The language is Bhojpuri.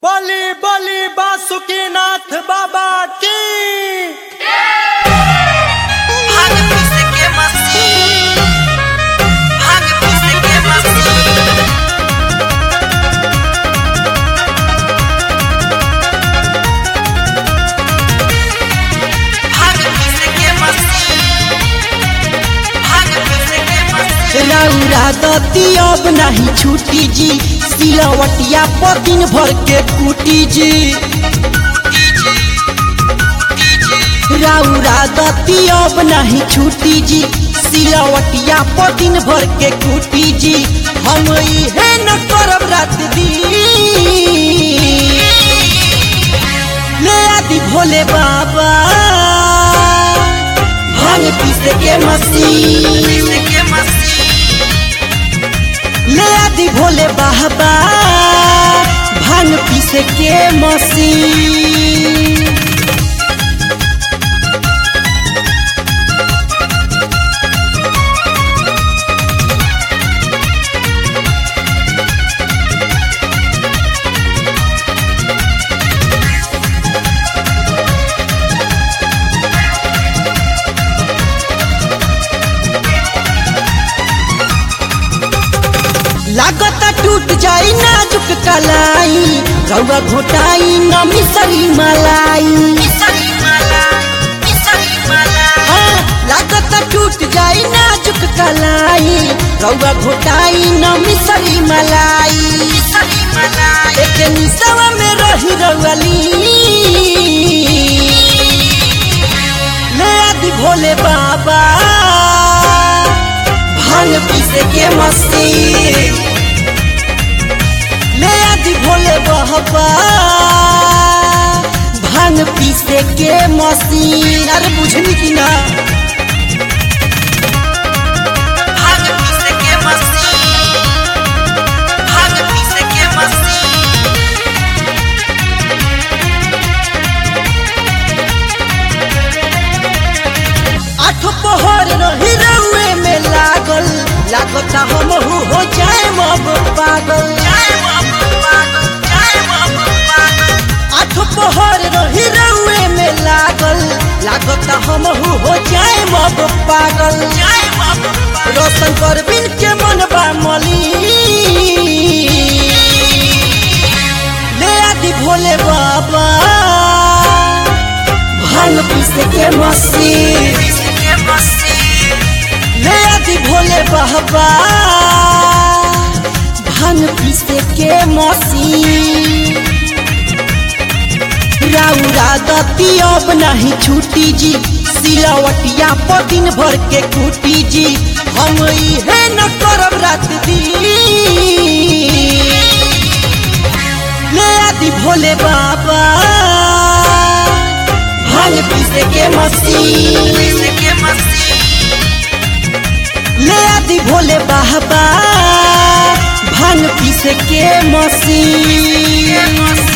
बली बली बासुकीनाथ बाबा की भाग पिस के मस्ती भाग पिस के मस्ती भाग पिस के मस्ती भाग पिस के मस्ती रौरा दती अब नहीं छूटी जी सिलवटिया पर दिन भर के कुटी जी रौरा दती अब नहीं छूटी जी सिलवटिया पर दिन भर के कुटी जी हम इहे न करब रात दिन ले आदि भोले बाबा भांग पीस के मसीह पिस के मस्ती ले आदि भोले बाबा भांग पीस के मसीन लागता टूट जाई नाजुक कलाई रउआ घोटाई न मिसरी मलाई मिसरी माला मिसरी माला हाँ, लागता टूट जाई नाजुक कलाई रउआ घोटाई न मिसरी मलाई मिसरी माला एक निसवा में रही रउअली ले आदि भोले बाबा भांग पीसे के मस्ती ले आदि भोले बाबा भांग पीसे के मशीन अरे बुझली कि ना भाग पिस के मस्ती भाग पिस के मस्ती आठ पहर रही रउए में लागल लागता हम हो जाए अब पागल जय बाबू पागल जय बाबू पागल आठ पहर रही रउए में लागल लागता हम हो जाए अब पागल जय बाबू पागल रोशन कर बिन के मनबा मली ले आदि भोले बाबा भांग पीस के मसीन पिस के मस्ती ले आदि भोले बाबा भांग पीस के मसीन राउरा दती अब नहीं छूटी जी सिलवटिया पर दिन भर के कुटी जी हम इहे न करब रात दिन ले आदि भोले बाबा भांग पीस के मसीन पिस के मस्ती ले आदि भोले बाबा भांग पीस के मसीन मस्ती